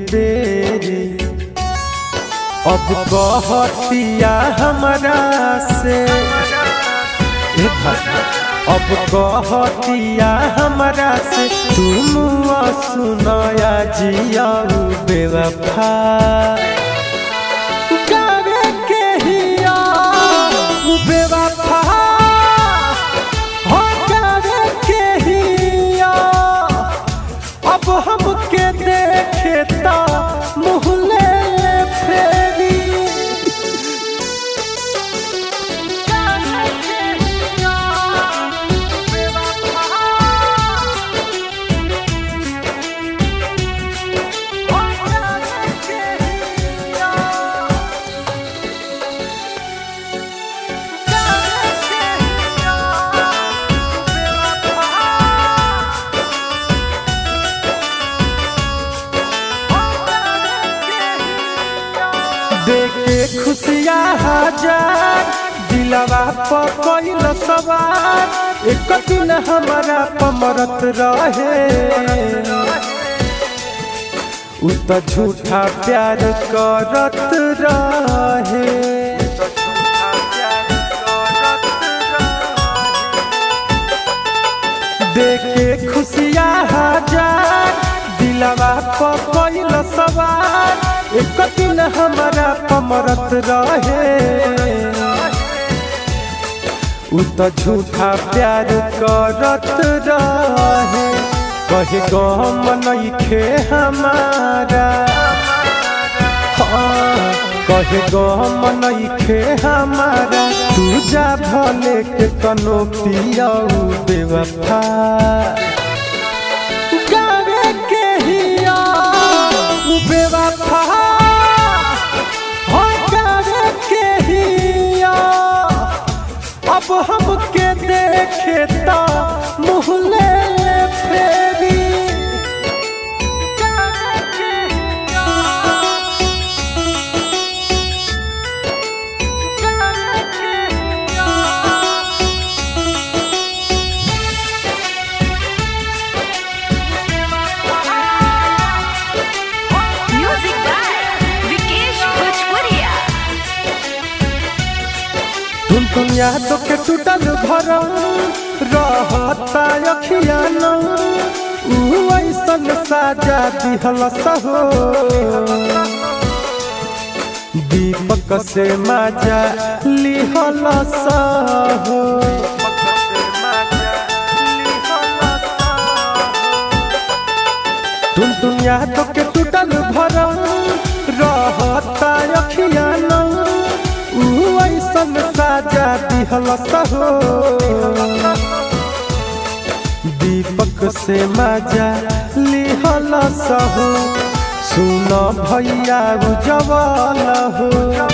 बेरी अब कहतिया हमरा से ए भाई, अब कहतिया हमरा से तुम सुनया जिया बेवफा गावे के हिया बेवफा हो गावे के हिया अब हमके देखे ता मुँह ले ले फेरी देखे खुशियाँ हजार दिलवा पर कोइल सवार एक दिन हमारा पमरत रहे उ त झूठा प्यार करत रहे देखे खुशियाँ हजार दिलवा पर कोइल सवार एक दिन हमारा पमरत रहे उ त झूठा प्यार करत रहे कहे गम नइखे हमारा हाँ, कहे गम नइखे हमारा तू जा भले के तनो पियाऊ बेवफा गावे के हिया बेवफा हो गावे के हिया अब हमके देखे ता मुँह ले ले फेरी Music by Vikesh Bhojpuria. तुम तुम यादों के टूटल घर रहता अखिया न ऊ ऐसन साजा दिहल सहो दीपक से माजा लिहल सहो तुम तुम यादों के टूटल भर रहता अखिया न ऊ ऐसन साजा दिहल सहो दीपक से मजा लिहल सहो सुन भैया उजवल हो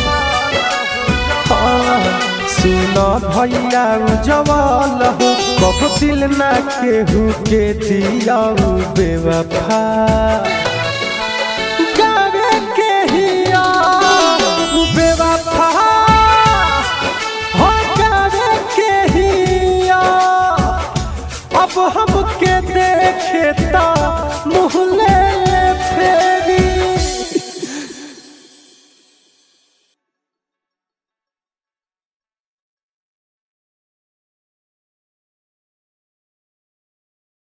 हाँ, सुन भैया उजवल हो कब दिल ना केहू के दिया बेवफा गावे के हिया बेवफा हो गावे के हिया अब हमके देखे ता मुँह ले